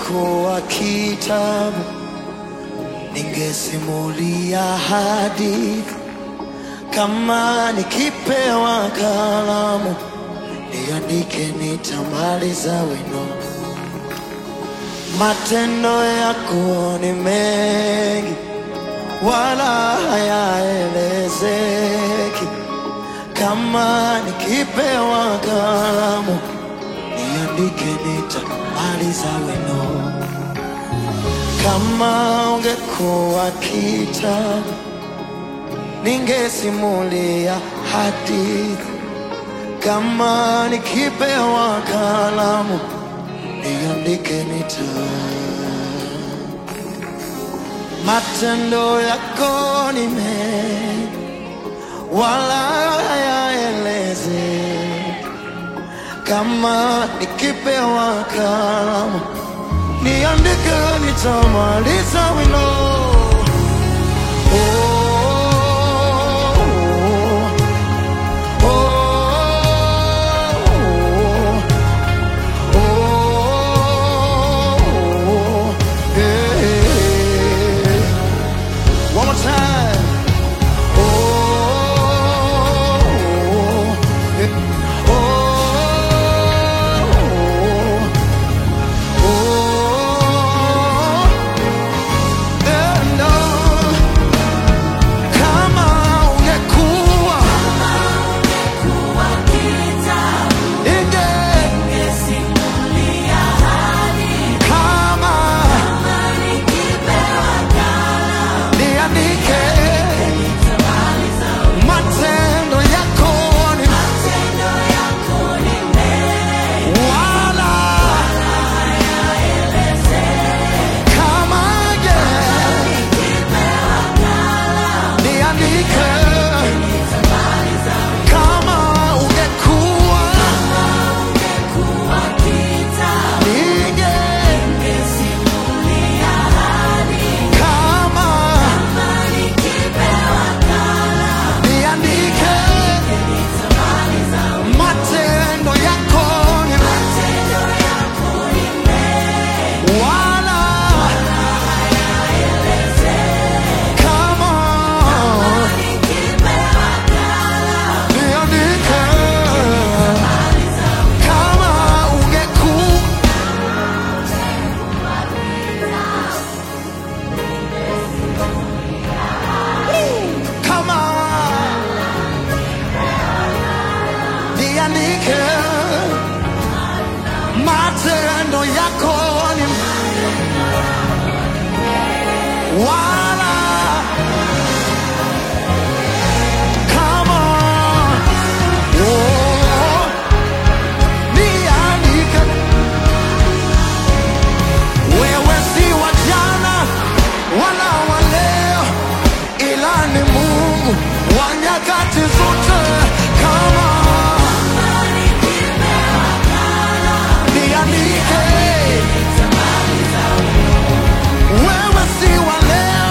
ungekuwa kitabu, ningesimulia hadithi. Kama nikipewa kalamu, niandike, nitamaliza wino. Matendo yako ni mengi, wala hayaelezeki. Kama nikipewa kalamu, niandike, nitamaliza wino. Kama ungekuwa kitabu, ningesimulia hadithi. Kama nikipewa kalamu, niandike, nita matendo yako ni mengi, wala hayaelezeki. Kama nikipewa kalamu, niandike, nitamaliza wino. Oh, oh, oh, oh, yeah. One more time. Oh, yeah. oh, oh, and on. Kama ungekuwa inge kama niandike matendo yako ni wala kama nge niandike kama ungekuwa ninge kama niandike matendo yako ni wala kama niandike kama ungekuwa kama niandike matendo yako ni wala kama oh, niandike wewe si wa jana wala wa leo ila ni Mungu wa nyakati zote kama niandike wewe si wa leo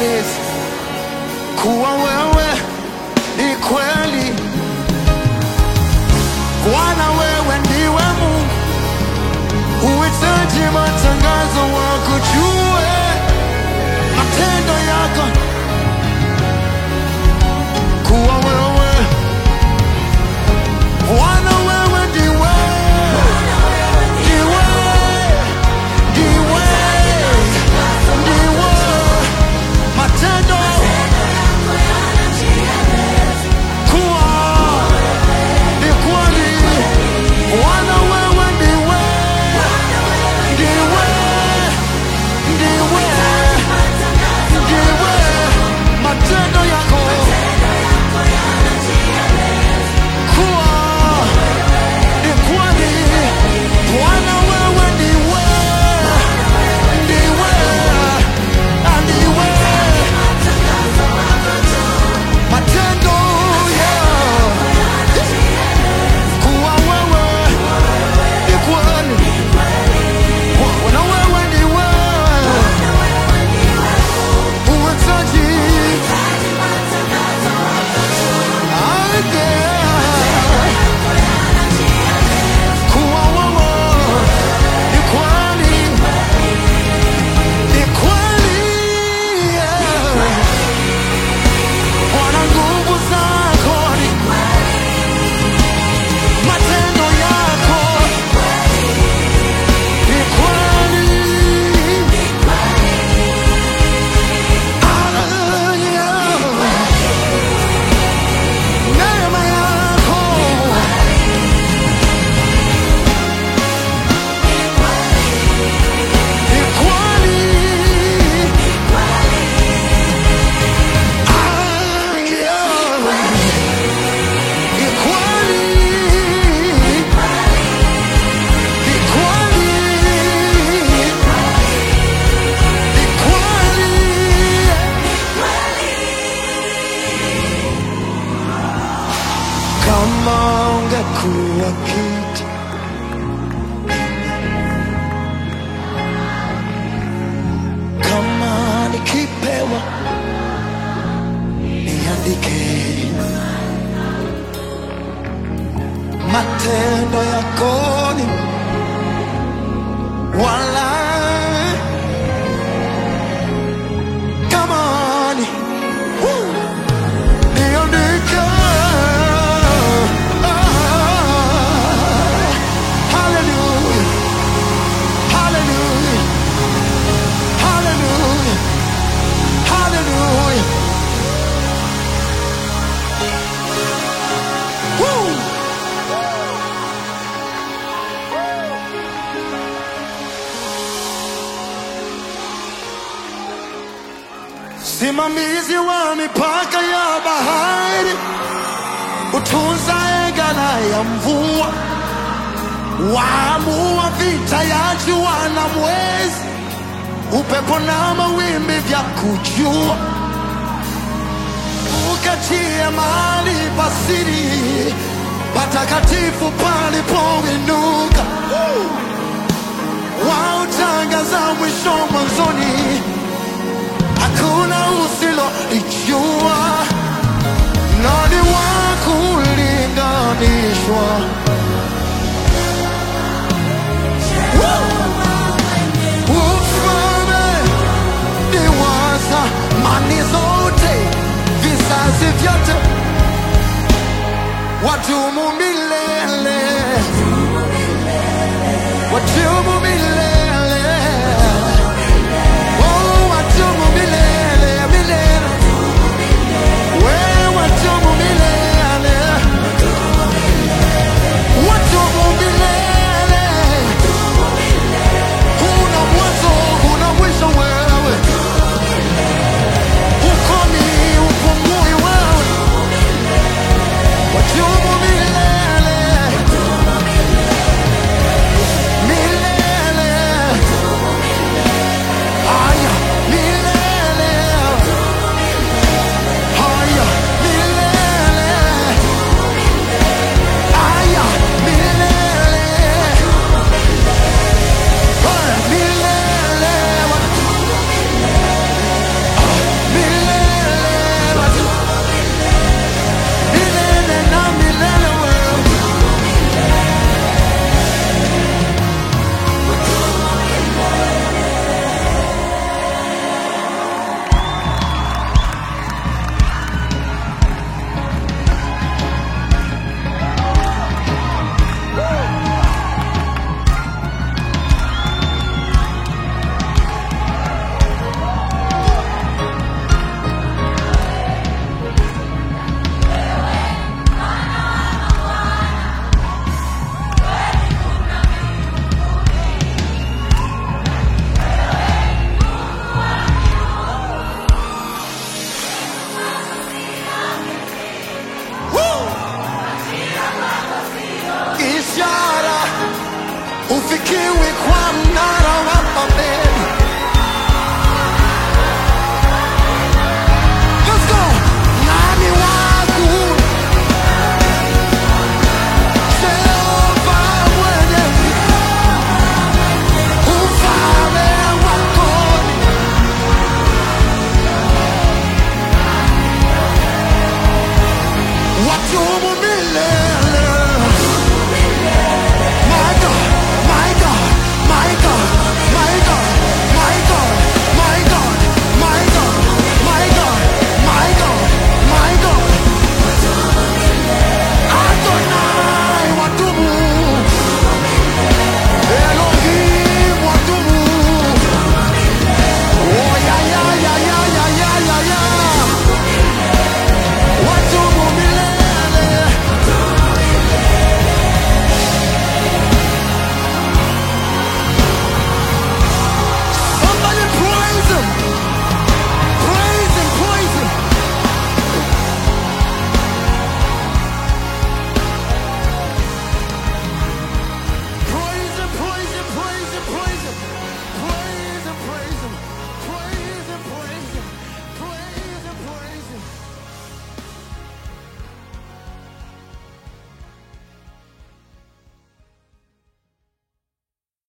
nieleze kuwa wewe ni kweli. Bwana, wewe ndiwe Mungu, huhitaji matangazo, wakujue matendo yako, kuwa wewe Bwana, wewe ndiwe ndiwe ndiwe ndiwe matendo kuwa ni kweli. Bwana, wewe ndiwe ndiwe ndiwe ndiwe matendo yako kuwa ni kweli. Bwana, wewe ndiwe ndiwe ndiwe matendo yao kuwa wewe ni kweli. Bwana, wewe ndiwe huhitaji kuwa wewe ni kweli, ni kweli. Bwana, nguvu zako ni matendo yako ni kweli. Hallelujah. Neema yako ni kweli. Hallelujah. Ni kweli. Ni kweli. Ni kweli. Kama ungekuwa kitu kama nikipewa niandike matendo yako ni wala kama ni Woo! niandike Ah, hallelujah hallelujah hallelujah hallelujah Woo! Simamizi wa mipaka ya bahari, utunzaye ghala ya mvua, waamua vita ya jua na mwezi, upepo na mawimbi vya kujua, ukatia mahali pasiri patakatifu palipoinuka, wautangaza mwisho mwanzoni hakuna usilolijua, nani wa kulinganishwa? Ufalme ni wa zamani zote, vizazi vyote, wadumu milele, wadumu milele. Oh, wadumu milele. sifikiwi kwa mnara